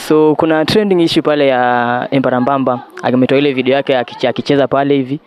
So kuna trending issue pale ya Embarambamba akimetoa ile video yake akiche- akicheza pale hivi.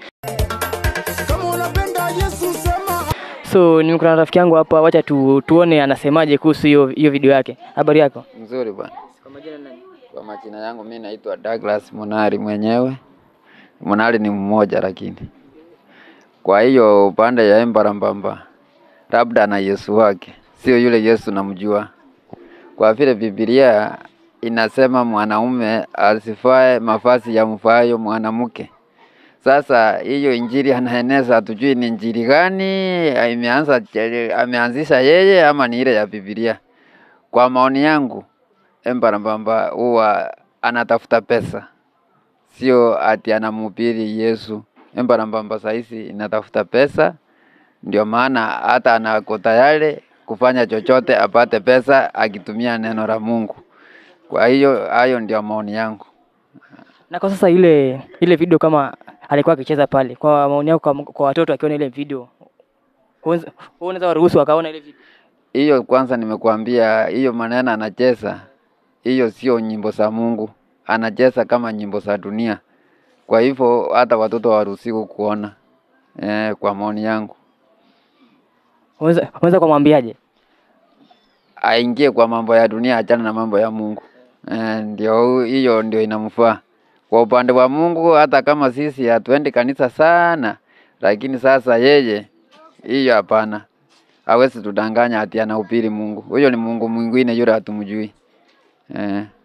So nimekutana na rafiki yangu hapa, wacha tu, tuone anasemaje kuhusu hiyo hiyo video yake. Habari yako? Nzuri bwana. Kwa majina nani? Kwa majina yangu mi naitwa Douglas Munari mwenyewe. Munari ni mmoja lakini. Kwa hiyo upande ya Embarambamba labda na Yesu wake, sio yule Yesu namjua. Kwa vile Biblia inasema mwanaume asifae mavazi ya mfaayo mwanamke. Sasa hiyo injili anaeneza, hatujui ni injili gani imeanza, ameanzisha yeye ama ni ile ya Biblia. Kwa maoni yangu, Embarambamba huwa anatafuta pesa, sio ati anamhubiri Yesu. Embarambamba sahizi inatafuta pesa, ndio maana hata anako tayari kufanya chochote apate pesa akitumia neno la Mungu. Kwa hiyo hayo ndio maoni yangu. Na kwa sasa ile ile video kama alikuwa akicheza pale, kwa maoni yako, kwa, kwa watoto akiona ile video, wewe unaweza waruhusu wakaona ile video? Hiyo kwanza nimekuambia, hiyo maneno anacheza, hiyo sio nyimbo za Mungu, anacheza kama nyimbo za dunia. Kwa hivyo hata watoto hawaruhusiwi kuona eh, kwa maoni yangu. Unaweza unaweza kumwambiaje? aingie kwa mambo ya dunia, achana na mambo ya Mungu. Eh, ndio hiyo ndio inamfaa. Kwa upande wa Mungu, hata kama sisi hatuendi kanisa sana, lakini sasa yeye hiyo hapana, hawezi tudanganya ati anahubiri Mungu. Huyo ni Mungu mwingine yule hatumjui. Eh.